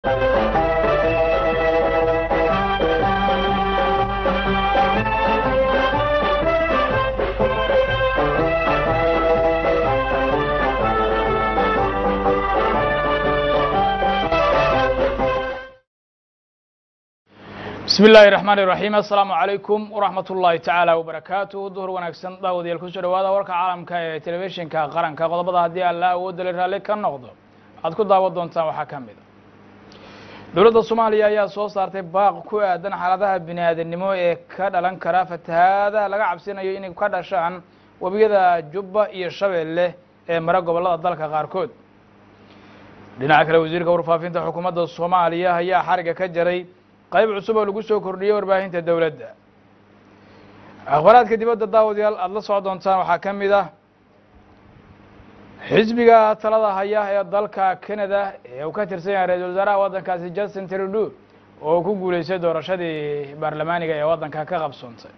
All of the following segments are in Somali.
bismi illaahi raxmaan iraxiim assalaamu calaykum waraxmat ullaahi tacaala wabarakaatuh duhur wanaagsan daawadayaal kusoo dhawaada warka caalamka ee telefishinka qaranka qodobada haddii alla awoodale raalli ka noqdo waxaad ku daawan doontaan waxaa ka mid a dowladda soomaaliya ayaa soo saartay baaq ku aadan xaaladaha bini aadamnimo ee ka dhalan kara fatahaada laga cabsinayo inay ka dhashaan webiyada jubba iyo shabeelle ee mara gobollada dalka qaarkood dhinaca kale wasiirka warfaafinta xukuumadda soomaaliya ayaa xariga ka jaray qayb cusub oo lagu soo kordhiyey warbaahinta dowladda akhbaraadka dibadda daawadayaal aada la socon doontaan waxaa ka mid ah xisbiga talada haya ee dalka canada ee uu ka tirsan yahay ra-isul wasaaraha waddankaasi justin trudeau oo ku guuleystay doorashadii baarlamaaniga ee waddanka ka qabsoontay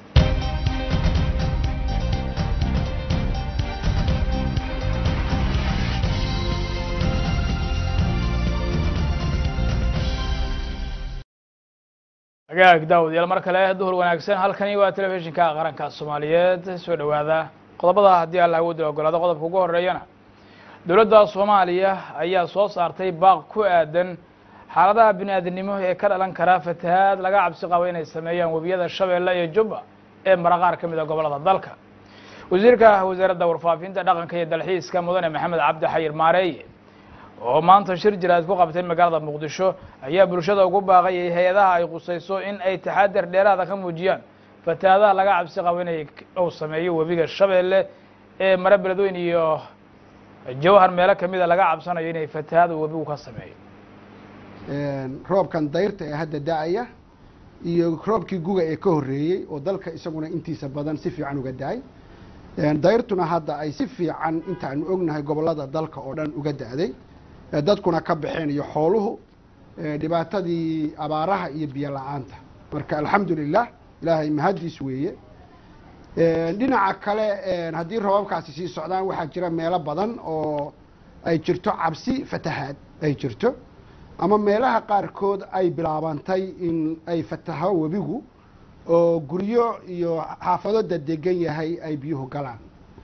agaag daawadayaal mar kale duhur wanaagsan halkani waa telefishinka qaranka soomaaliyeed soo dhowaada qodobada haddii alla awoodda ogolaado qodobka ugu horeeyana dowladda soomaaliya ayaa soo saartay baaq ku aadan xaaladaha bini aadamnimo ee ka dhalan kara fatahaad laga cabsi qabo inay sameeyaan webiyada shabeelle iyo jubba ee mara qaar ka mid a gobollada dalka wasiirka wasaaradda warfaafinta dhaqanka iyo dalxiiska mudane maxamed cabdi xayir maareeye oo maanta shir jiraad ku qabtay magaalada muqdisho ayaa bulshada ugu baaqayay hay-adaha ay qusayso in ay taxadar dheeraada ka muujiyaan fatahaadaha laga cabsi qabo inay uu sameeyo webiga shabeelle ee mare beledweyn iyo jawhar meelo kamida laga cabsanayo inay fatahaada webigu ka sameeyo roobkan dayrta ee hadda da-aya iyo roobkii guga ee ka horreeyey oo dalka isaguna intiisa badan si fiican uga da-ay dayrtuna hadda ay si fiican intaanu ognahay gobollada dalka oo dhan uga da-day dadkuna ka baxeen iyo xooluhu dhibaatadii abaaraha iyo biyo la-aanta marka alxamdulilah ilaahay mahaddiis weeye dhinaca kale haddii roobabkaasi sii socdaan waxaa jira meelo badan oo ay jirto cabsi fatahaad ay jirto ama meelaha qaarkood ay bilaabantay in ay fataho webigu oo guryo iyo xaafado dadegan yahay ay biyuhu galaan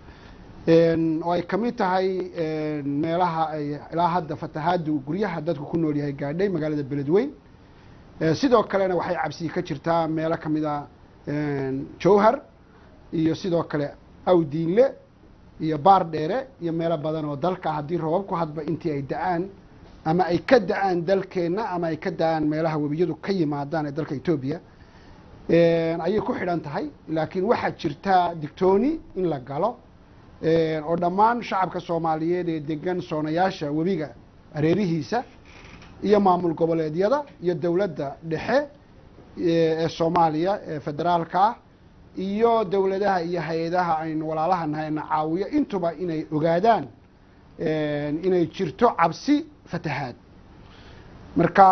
oo ay ka mid tahay meelaha ay ilaa hadda fatahaadu guryaha dadku ku nool yahay gaadhay magaalada beledweyn sidoo kalena waxay cabsi ka jirtaa meelo kamid a jowhar iyo sidoo kale awdiinle iyo baar dheere iyo meelo badan oo dalka haddii roobabku hadba intii ay da-aan ama ay ka da-aan dalkeenna ama ay ka da-aan meelaha webiyadu ka yimaadaan ee dalka etoobiya ayay ku xidhan tahay laakiin waxaa jirtaa digtooni in la galo oo dhammaan shacabka soomaaliyeed ee degan soonayaasha webiga areerihiisa iyo maamul goboleedyada iyo dowladda dhexe ee soomaaliya ee federaalka ah iyo dowladaha iyo hay-adaha aynu walaalaha nahay na caawiyo intuba inay ogaadaan inay jirto cabsi fatahaad marka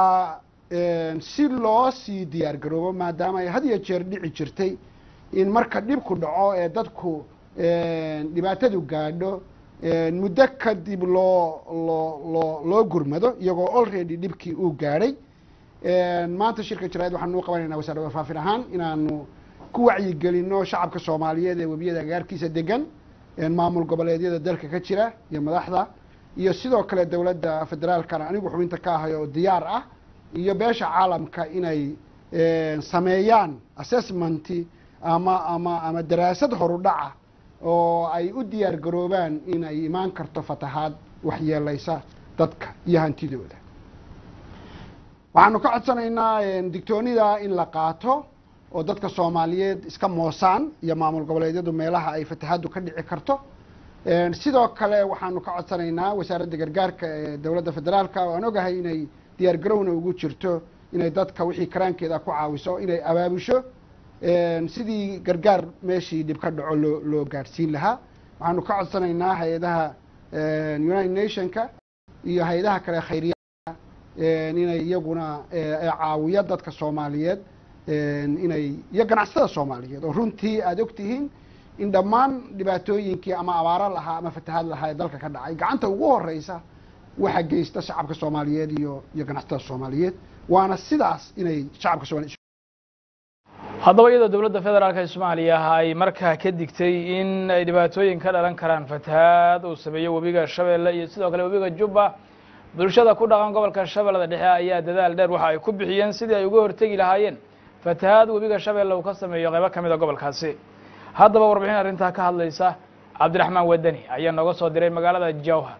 si loo sii diyaar garoobo maadaama ay had iyo jeer dhici jirtay in marka dhibku dhaco ee dadku dhibaatadu gaadho muddo kadib loo loo loo loo gurmado iyagoo already dhibkii uu gaadhay maanta shirka jaraid waxaanu u qabanayna wasaaradda warfaafin ahaan inaanu ku wacyigelino shacabka soomaaliyeed ee webiyada agaarkiisa degan maamul goboleedyada dalka ka jira iyo madaxda iyo sidoo kale dowladda federaalkana anigu xubinta ka ahay oo diyaar ah iyo beesha caalamka inay sameeyaan assessmenti ama ama ama daraasad horudhaca oo ay u diyaar garoobaan in ay imaan karto fatahaad waxyeelaysa dadka iyo hantidooda waxaanu ka codsanaynaa digtoonida in la qaato oo dadka soomaaliyeed iska moosaan iyo maamul goboleedyadu meelaha ay fatahaaddu ka dhici karto sidoo kale waxaanu ka codsanaynaa wasaaradda gargaarka ee dowladda federaalka oo aan ogahay inay diyaar garowna ugu jirto inay dadka wixii karaankeeda ku caawiso inay abaabusho sidii gargaar meeshii dhib ka dhaco loo loo gaadhsiin lahaa waxaanu ka codsanaynaa hay-adaha united nationka iyo hay-adaha kale khayriyaa inay iyaguna caawiyo dadka soomaaliyeed inay iyo ganacsatada soomaaliyeed oo runtii aada ogtihiin in dhammaan dhibaatooyinkii ama abaaro lahaa ama fatahaad lahaa ee dalka ka dhacay gacanta ugu horeysa waxa geysta shacabka soomaaliyeed iyo iyo ganacsatada soomaaliyeed waana sidaas inay shacabka soomaliyeed haddaba iyadoo dowladda federaalk ee soomaaliya ay markaa ka digtay in ay dhibaatooyin ka dhalan karaan fatahaad uu sameeyo webiga shabeelle iyo sidoo kale webiga jubba bulshada ku dhaqan gobolka shabeellada dhexe ayaa dadaal dheer waxa ay ku bixiyeen sidii ay uga hortegi lahaayeen fatahaad webiga shabeelle uu ka sameeyo qaybo ka mid a gobolkaasi haddaba warbixin arrintaa ka hadlaysa cabdiraxmaan wadani ayaa nooga soo diray magaalada jowhar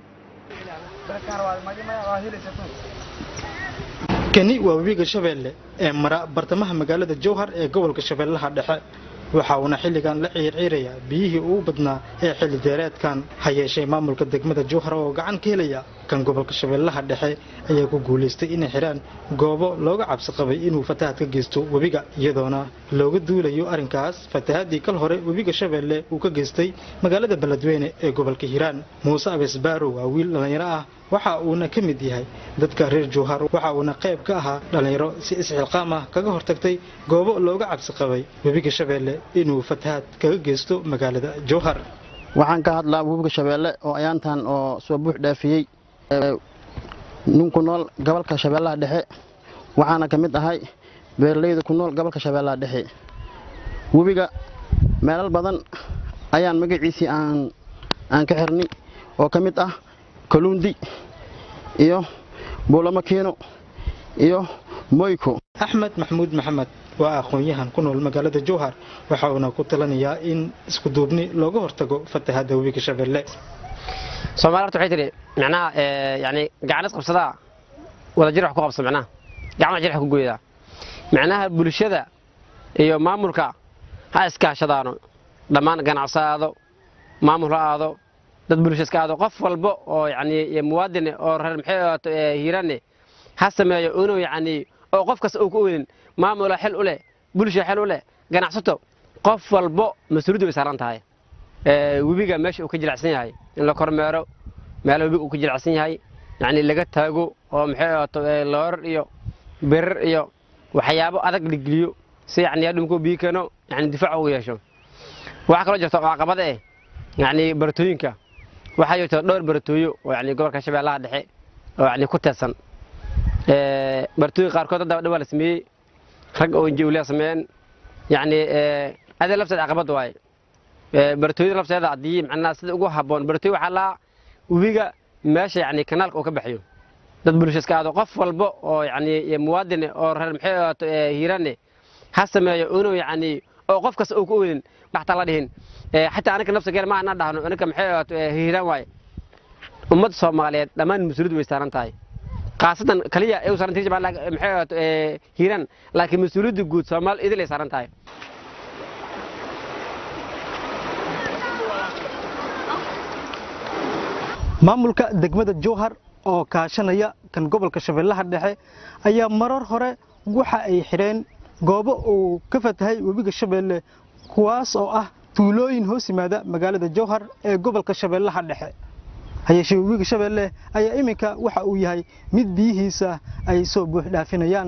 kani waa webiga shabeelle ee mara bartamaha magaalada jowhar ee gobolka shabeellaha dhexe waxa uuna xilligan la ciirciirayaa biyihii ugu badnaa ee xilli deereedkan ha yeeshee maamulka degmada jowhar oo gacan ka helaya kan gobolka shabeellaha dhexe ayaa ku guulaystay inay xidhaan goobo looga cabsi qabay inuu fatahaad ka geysto webiga iyadoona looga duulayo arrinkaas fatahaadii kal hore webiga shabeelle uu ka geystay magaalada beledweyne ee gobolka hiiraan muuse abes baaro waa wiil dhallinyaro ah waxa uuna ka mid yahay dadka reer jowhar waxa uuna qayb ka ahaa dhallinyaro si isxilqaam ah kaga hortagtay goobo looga cabsi qabay webiga shabeelle inuu fatahaad kaga geysto magaalada jowhar waxaan ka hadlaa webiga shabeelle oo ayaantan oo soo buux dhaafiyey nin ku nool gobolka shabeellaha dhexe waxaana ka mid ahay beeralayda ku nool gobolka shabeellaha dhexe webiga meelal badan ayaan magaciisii aan aan ka xirnay oo ka mid ah kaluundi iyo buulamakiino iyo moyko axmed maxamuud maxamed waa aqoon-yahan ku nool magaalada jowhar waxa uuna ku talanayaa in isku duubni looga hortago fatahaadda webiga shabeelle soomaali horta waxay tidhi macnaha yani gacan is qabsadaa wada jir wax ku qabsa macnaha gacan wax jir wax ku goydaa macnaha bulshada iyo maamulka ha iskaashadaano dhammaan ganacso aado maamul ha aado dad bulsha iska aado qof walba oo yani muwaadin oo reer maxay hiirane ha sameeyo inuu yani oo qof kasta uu ku oolin maamula xil u leh bulsha xil u leh ganacsato qof walbo mas-uuliyaddu way saaran tahay webiga meesha uu ka jilicsan yahay in la kormeero meela webiga uu ka jilicsan yahay yani laga taago oo maxay loorar iyo birir iyo waxyaabo adag la geliyo si yani adhumkuu biyo keeno yani difaac ugu yeesho waxaa kaloo jirta oo caqabada eh yani baratooyinka waxaa jirta dhowr baratooyo oo yani gobolka shabeellaha dhexe oo yani ku teedsan baratooyinka qaarkood hadda dhawaa la sameeyey rag oo injiwliya sameeyeen yani adee lafteeda caqabad waaye baratooyada lafteeda haddii macnaha sida ugu habboon baratooy waxaa laa webiga meesha yani kanaalka uu ka baxayo dad bulsha iska aado qof walba oo yani muwaadin oo reer maxay hiirane ha sameeyo inuu yani oo qof kasta uu ku oolin waxtaa la dhihin xataa anaga nafsigeena ma ana dhahno anaga maxay hiiraan waaye ummadda soomaaliyeed dhammaan mas-uuliyaddu way saaran tahay khaasatan kaliya ay u saaran tahay maxay hiiraan laakiin mas-uuliyadda guud soomaali idil ay saaran tahay maamulka degmada jowhar oo kaashanaya kan gobolka shabeellaha dhexe ayaa marar hore waxa ay xidheen goobo uu ka fatahay webiga shabeelle kuwaas oo ah tuulooyin hoos yimaada magaalada jowhar ee gobolka shabeellaha dhexe hayeeshee webiga shabeelle ayaa iminka waxa uu yahay mid biyihiisa ay soo buux dhaafinayaan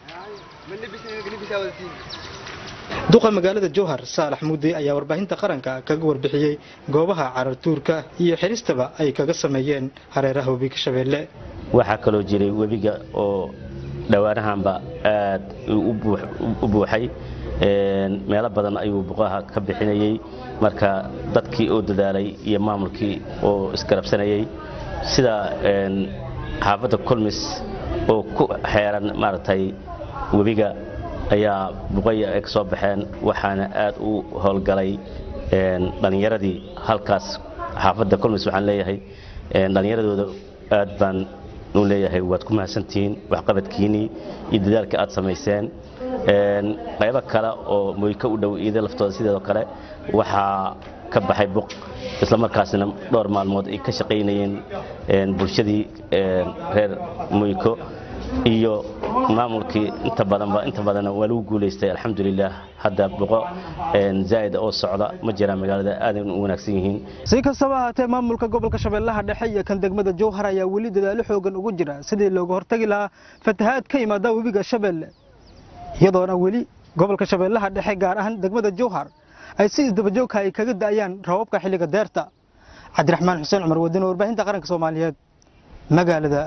duqa magaalada jowhar saalax mudde ayaa warbaahinta qaranka kaga warbixiyey goobaha carartuurka iyo xiristaba ay kaga sameeyeen hareeraha webiga shabeelle waxaa kaloo jiray webiga oo dhowaanahanba aad u buuxay meelo badan ayuu buqaha ka bixinayey marka dadkii oo dadaalay iyo maamulkii oo isgarabsanayey sida xaafadda kulmis oo ku xeeran maaragtay webiga ayaa buqaya ay ka soo baxeen waxaana aad u howlgalay dhallinyaradii halkaas xaafadda kulmis waxaan leeyahay dhallinyaradooda aad baan u leeyahay waad ku mahadsantihiin waxqabadkiinnii iyo dadaalka aad samayseen qaybo kale oo moyka u dhow iida laftooda sideedoo kale waxaa ka baxay buq isla markaasna dhowr maalmood ay ka shaqaynayeen bulshadii reer moyko iyo maamulkii inta badanba inta badanna waa lagu guulaystay alxamdulilah hadda boqo zaa'id oo socda ma jiraan magaalada aadan u wanaagsan yihiin si kastaba ahaatee maamulka gobolka shabeellaha dhexe iyo kan degmada jowhar ayaa weli dadaalo xoogan ugu jira sidii looga hortagi lahaa fatahaad ka yimaada webiga shabeelle iyadoona weli gobolka shabeellaha dhexe gaar ahaan degmada jowhar ay si isdabajoogka ay kaga da'ayaan rababka xilliga deerta cabdiraxmaan xuseen cumar wadin warbaahinta qaranka soomaaliyeed magaalada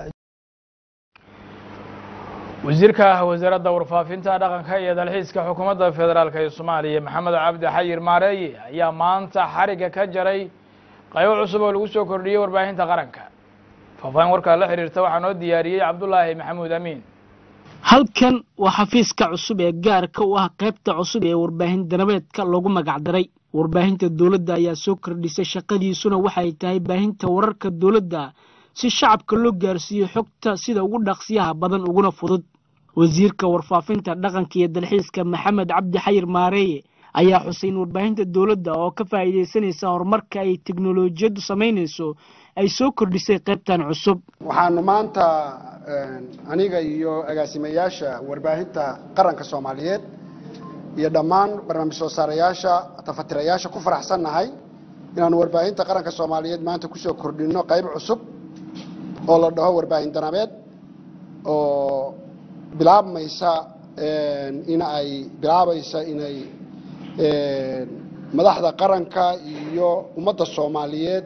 wasiirka wasaaradda warfaafinta dhaqanka iyo dalxiiska xukuumadda federaalk ee soomaaliya maxamed cabdi xayir maareeye ayaa maanta xariga ka jaray qaybo cusub oo lagu soo kordhiyey warbaahinta qaranka faahfaahin warkaa la xiriirta waxaa noo diyaariyey cabdulaahi maxamuud amiin halkan waa xafiiska cusub ee gaarka u ah qaybta cusub ee warbaahin danabeedka loogu magacdaray warbaahinta dowladda ayaa soo kordhisay shaqadiisuna waxay tahay baahinta wararka dowladda si shacabka loo gaarsiiyo xogta sida ugu dhaqsiyaha badan uguna fudud wasiirka warfaafinta dhaqanka iyo dalxiiska maxamed cabdi xayir maareeye ayaa xusay in warbaahinta dowladda oo ka faa'iidaysanaysa horumarka ay teknolojiyaddu samaynayso ay soo kordhisay qaybtan cusub waxaanu maanta aniga iyo agaasimayaasha warbaahinta qaranka soomaaliyeed iyo dhammaan barnaamij soo saarayaasha tafatirayaasha ku faraxsannahay inaanu warbaahinta qaranka soomaaliyeed maanta kusoo kordhinno qayb cusub oo la dhaho warbaahin danabeed oo bilaabmaysa in ay bilaabaysa inay madaxda qaranka iyo ummadda soomaaliyeed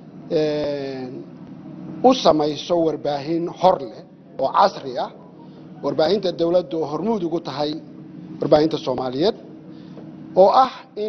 u samayso warbaahin hor leh oo casri ah warbaahinta dowladda oo hormuud ugu tahay warbaahinta soomaaliyeed oo ah in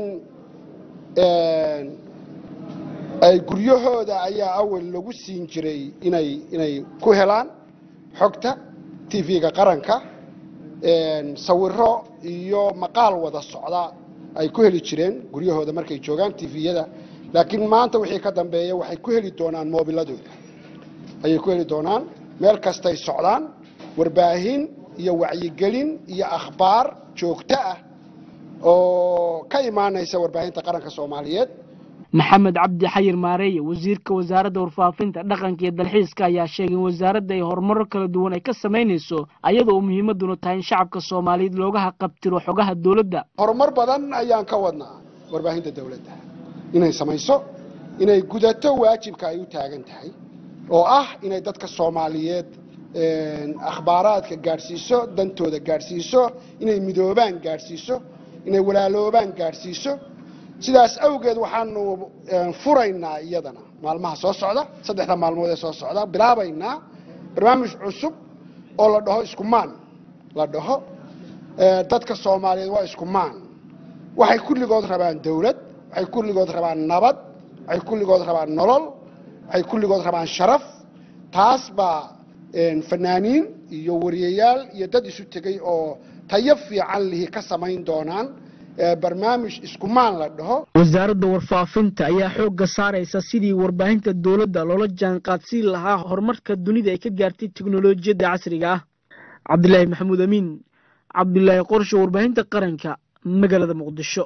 ay guryahooda ayaa awal lagu siin jiray inay inay ku helaan xogta tv-ga qaranka sawiro iyo maqaal wada socda ay ku heli jireen guryahooda markay joogaan tviyada laakiin maanta wixii ka dambeeya waxay ku heli doonaan moobiladooda ayay ku heli doonaan meel kastay socdaan warbaahin iyo wacyigelin iyo akhbaar joogto ah oo ka imaanaysa warbaahinta qaranka soomaaliyeed maxamed cabdi xayir maareeye wasiirka wasaaradda warfaafinta dhaqanka iyo dalxiiska ayaa sheegay in wasaaradda ay horumaro kala duwan ay ka samaynayso ayadoo muhiimaduna tahay in shacabka soomaaliyeed looga haqabtiro xogaha dowladda horumar badan ayaan ka wadnaa warbaahinta dowladda inay samayso inay gudato waajibka ay u taagan tahay oo ah inay dadka soomaaliyeed akhbaaraadka gaadhsiiso dantooda gaadhsiiso inay midoobaan gaadhsiiso inay walaaloobaan gaadhsiiso sidaas awgeed waxaanu furaynaa iyadana maalmaha soo socda saddexda maalmood ee soo socda bilaabaynaa barnaamij cusub oo la dhaho iskumaan la dhaho dadka soomaaliyeed waa iskumaan waxay kulligood rabaan dowlad waxay kulligood rabaan nabad waxay kulligood rabaan nolol waxay kulligood rabaan sharaf taas baa fanaaniin iyo wariyayaal iyo dad isu tegay oo tayo fiican lihi ka samayn doonaan barnaamij iskumaan la dhaho wasaaradda warfaafinta ayaa xoogga saaraysa sidii warbaahinta dowladda loola jaanqaadsiin lahaa horumarka dunida ay ka gaartay teknolojiyadda casriga ah cabdilaahi maxamuud amiin cabdulaahi qorsho warbaahinta qaranka magaalada muqdisho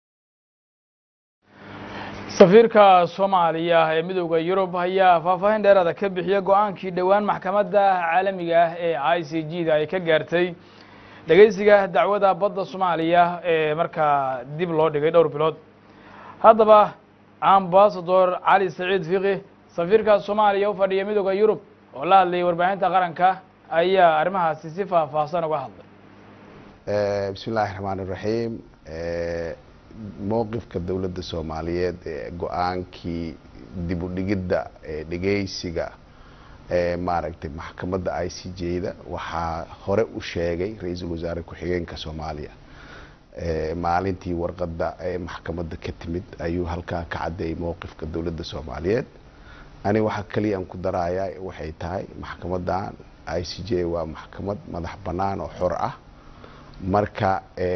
safiirka soomaaliya ee midooda yurub ayaa faahfaahin dheeraada ka bixiya go-aankii dhowaan maxkamadda caalamiga ah ee i c g da ay ka gaartay dhegeysiga dacwada badda soomaaliya ee markaa dib loo dhigay dhowr bilood haddaba ambasador cali saciid fiqi safiirka soomaaliya u fadhiya midooda yurub oo la hadlayay warbaahinta qaranka ayaa arrimahaasi si faahfaahsan uga hadlay bismi illaahi raxmaan iraxiim mowqifka dowladda soomaaliyeed ee go-aankii dib u dhigidda ee dhegeysiga ee maaragtay maxkamadda i c j da waxaa hore u sheegay ra-iisul wasaare ku-xigeenka soomaaliya maalintii warqadda ee maxkamadda ka timid ayuu halkaa ka caddeeyay mowqifka dowladda soomaaliyeed ani waxaa keliya aan ku darayaa waxay tahay maxkamaddan i c j waa maxkamad madax bannaan oo xor ah marka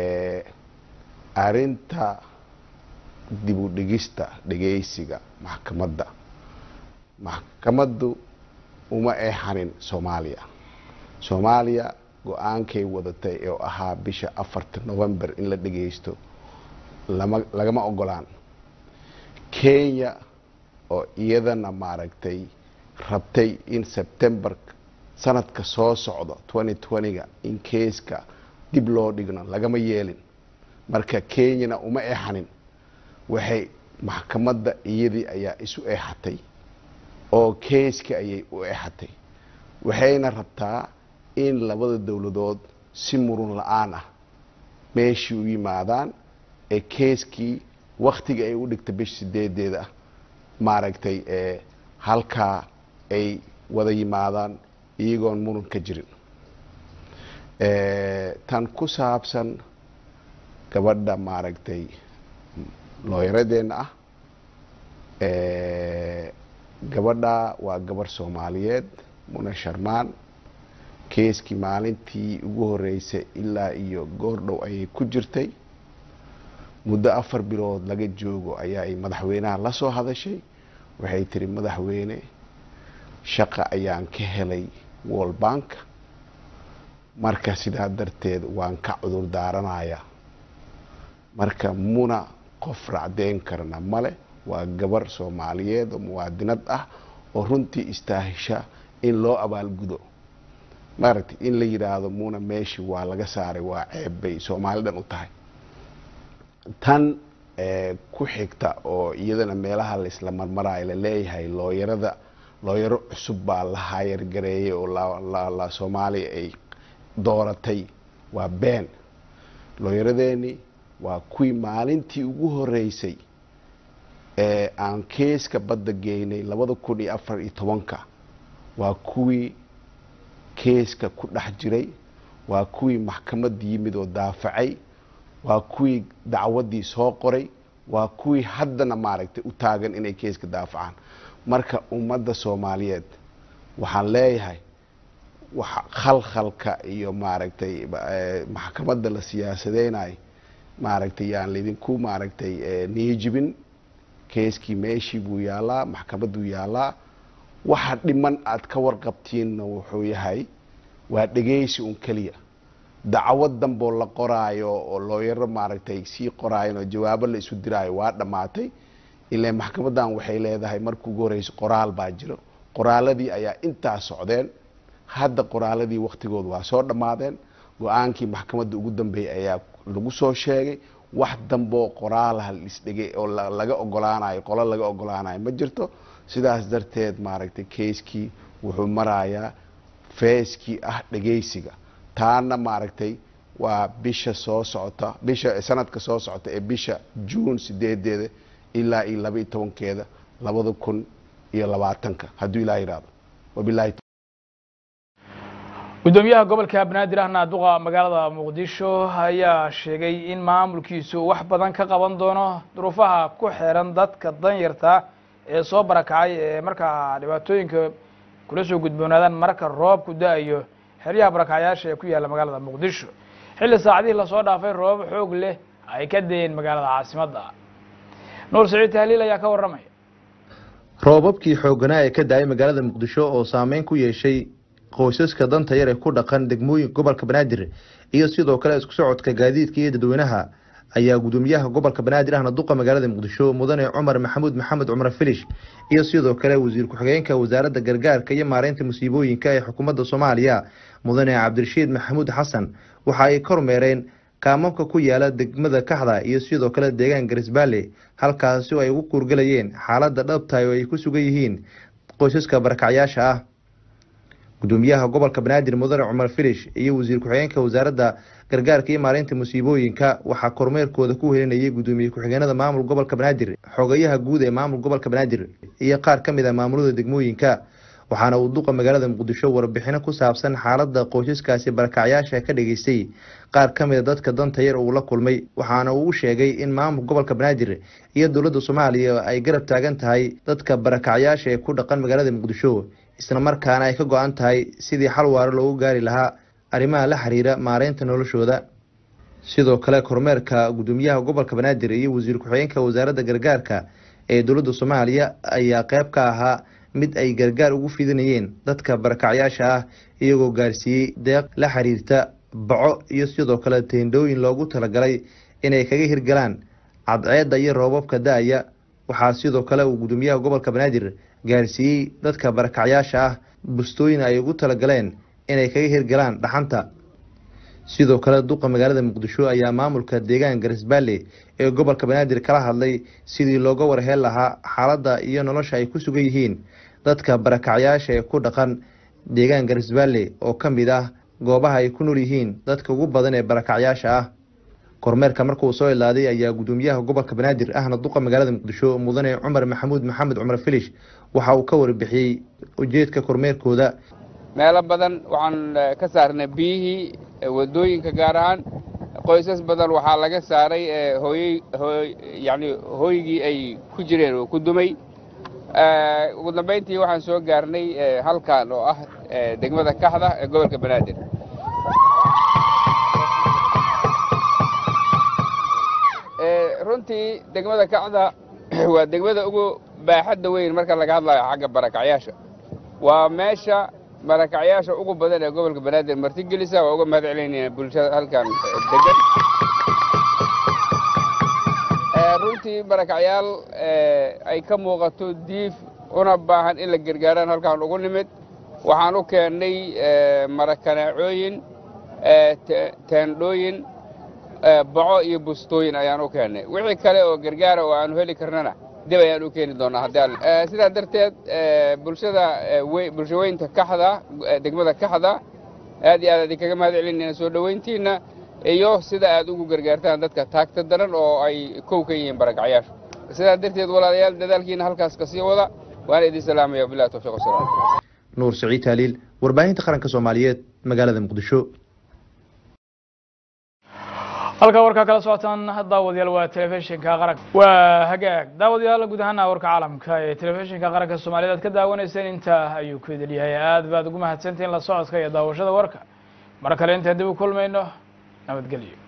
arinta dib u dhigista dhegeysiga maxkamadda maxkamaddu uma eexanin soomaaliya soomaaliya go-aankay wadatay oo ahaa bisha afarta november in la dhegeysto lama lagama ogolaan kenya oo iyadana maaragtay rabtay in september sanadka soo socdo twenty twenty-ga in keeska dib loo dhigno lagama yeelin marka kenyana uma eexanin waxay maxkamadda iyadii ayaa isu eexatay oo keeska ayay u eexatay waxayna rabtaa in labada dowladood si murun la-aan ah meeshii u yimaadaan ee keeskii waktiga ay u dhigta bisha sideedeeda maaragtay halkaa ay wada yimaadaan iyagoon muran ka jirin tan ku saabsan gabadha maaragtay looyaradeenna ah gabadha waa gabarh soomaaliyeed muna sharmaan keeskii maalintii ugu horeysay ilaa iyo goordhow ayay ku jirtay muddo afar bilood laga joogo ayaa ay madaxweynaha la soo hadashay waxay tiri madaxweyne shaqa ayaan ka helay world bank marka sidaa darteed waan ka cudur daaranayaa marka muna qof racdeyn karna male waa gabar soomaaliyeed oo muwaadinad ah oo runtii istaahisha in loo abaalgudo maaragtay in la yidhaahdo muna meeshii waa laga saaray waa ceeb bay soomaali dhan u tahay tan ku xigta oo iyadana meelaha laisla marmaraayo laleeyahay looyarada looyaro cusub baa la haayargareeyay oo la soomaaliya ay dooratay waa been looyaradeeni waa kuwii maalintii ugu horeysay ee aan keeska badda geynay labada kun iyo afar iyo tobanka waa kuwii keeska ku dhex jiray waa kuwii maxkamad yimid oo daafacay waa kuwii dacwaddii soo qoray waa kuwii haddana maaragtay u taagan inay keeska daafacaan marka ummadda soomaaliyeed waxaan leeyahay waxa khalkhalka iyo maaragtay maxkamadda la siyaasadeynayo maaragtay yaan laydinku maaragtay niyijibin keeskii meeshii buu yaalaa maxkamadduu yaalaa waxa dhiman aad ka warqabtiinna wuxuu yahay waa dhegeysi un keliya dacwad danboo la qoraayo oo looyaro maaragtay sii qoraayan oo jawaabo la isu diraayo waa dhammaatay ilaa maxkamaddan waxay leedahay marka ugu horeysa qoraal baa jiro qoraaladii ayaa intaa socdeen hadda qoraaladii waktigooda waa soo dhammaadeen go-aankii maxkamadda ugu dambeeyay ayaa lagu soo sheegay wax damboo qoraalaha lisdhegay oo laga ogolaanayo qolo laga ogolaanayo ma jirto sidaas darteed maaragtay keiskii wuxuu marayaa feeskii ah dhegeysiga taana maaragtay waa bisha soo socota bisha sanadka soo socota ee bisha juun sideedeeda ilaa iyo laba iyo tobankeeda labada kun iyo labaatanka hadduu ilaah yihahdo wabilahi gudoomiyaha gobolka banaadir ahna duqa magaalada muqdisho ayaa sheegay in maamulkiisu wax badan ka qaban doono duruufaha ku xiran dadka danyarta ee soo barakacay ee markaa dhibaatooyinka kula soo gudboonaadaan marka roobku da-ayo xeryaha barakacyaasha ee ku yaalla magaalada muqdisho xilli saacadihii lasoo dhaafay roobab xoog leh ay ka dayeen magaalada caasimadda nuur saciid tahliil ayaa ka warramaya roobabkii xoogganaa ee ka da-ay magaalada muqdisho oo saameyn ku yeeshay qoysaska danta yar ee ku dhaqan degmooyinka gobolka banaadir iyo sidoo kale isku socodka gaadiidka iyo dadweynaha ayaa gudoomiyaha gobolka banaadir ahna duqa magaalada muqdisho mudane cumar maxamuud maxamed cumar filish iyo sidoo kale wasiir ku-xigeenka wasaaradda gargaarka iyo maareynta musiibooyinka ee xukuumadda soomaaliya mudane cabdirashiid maxamuud xasan waxa ay kormeereen kaamamka ku yaala degmada kaxda iyo sidoo kale deegaan garisbaale halkaasi oo ay ugu kuurgalayeen xaaladda dhabtahay oo ay ku sugan yihiin qoysaska barakacyaasha ah gudoomiyaha gobolka banaadir mudane cumar filish iyo wasiir ku-xigeenka wasaaradda gargaarka iyo maareynta musiibooyinka waxaa kormeerkooda ku helinayay gudoomiye ku-xigeenada maamul gobolka banaadir xogayaha guud ee maamul gobolka banaadir iyo qaar ka mid a maamulada degmooyinka waxaana uu duqa magaalada muqdisho warbixino ku saabsan xaaladda qoysaskaasi barakacyaasha ka dhageystay qaar ka mida dadka danta yar uu la kulmay waxaana uu u sheegay in maamul gobolka banaadir iyo dowladda soomaaliya ay garab taagan tahay dadka barakacyaasha ee ku dhaqan magaalada muqdisho isla markaana ay ka go-an tahay sidii xal waaro loogu gaari lahaa arrimaha la xiriira maareynta noloshooda sidoo kale kormeerka gudoomiyaha gobolka banaadir iyo wasiir ku-xigeenka wasaaradda gargaarka ee dowladda soomaaliya ayaa qeyb ka ahaa mid ay gargaar ugu fidinayeen dadka barakacyaasha ah iyagoo gaarsiiyey deeq la xiriirta baco iyo sidoo kale teendhooyin loogu talagalay inay kaga hirgalaan cadceedda iyo roobabka da-aya waxaa sidoo kale uu gudoomiyaha gobolka banaadir gaarsiiyey dadka barakacyaasha ah bustooyin ay ugu talagaleen inay kaga hirgalaan dhaxanta sidoo kale duqa magaalada muqdisho ayaa maamulka deegaan garisbaale ee gobolka banaadir kala hadlay sidii looga warheel lahaa xaaladda iyo nolosha ay ku sugan yihiin dadka barakacyaasha ee ku dhaqan deegaan garisbaale oo ka mid ah goobaha ay ku nool yihiin dadka ugu badan ee barakacyaasha ah kormeerka markuu soo ilaaday ayaa gudoomiyaha gobolka banaadir ahna duqa magaalada muqdisho mudane cumar maxamuud maxamed cumar filish waxa uu ka warbixiyey ujeedka kormeerkooda meelo badan waxaan ka saarnay biyihii wadooyinka gaar ahaan qoysas badan waxaa laga saaray hooyey hooy yacni hooygii ay ku jireen oo ku dumay ugu dambayntii waxaan soo gaarnay halkan oo ah degmada kaxda ee gobolka banaadir runtii degmada kacda waa degmada ugu baaxadda weyn marka laga hadlayo xagga barakacyaasha waa meesha barakacyaasha ugu badan ee gobolka banaadir martigelisa waa uga mahad celinayna bulshada halkan degan runtii barakacyaal ay ka muuqato diif una baahan in la gargaaraan halkaan ugu nimid waxaan u keennay marakaneecooyin teendhooyin baco iyo bustooyin ayaan u keennay wixii kale oo gargaara oo aanu heli karnana dib ayaan u keeni doonaa haddii sidaa darteed bulshada bulshaweynta kaxda degmada kaxda aad iyo aad idinkaga mahad celinayna soo dhoweyntiinna iyo sida aad ugu gargaartaan dadka taagta daran oo ay kow ka yihiin barakacyaashu sidaa darteed walaalayaal dadaalkiina halkaas ka sii wada waana idin salaamaya wabillahi tawfiiq wasalaam nuur siciid taaliil warbaahinta qaranka soomaaliyeed magaalada muqdisho halkaa warkaa kala socotaan daawadayaal waa telefishinka qaranka waa hagaag daawadayaal guud ahaana warka caalamka ee telefishinka qaranka soomaaliyeed aad ka daawanayseen intaa ayuu ku idil yahay aad baad ugu mahadsantihiin la socodka iyo daawashada warka mar kale intaan dib u kulmayno nabadgelyo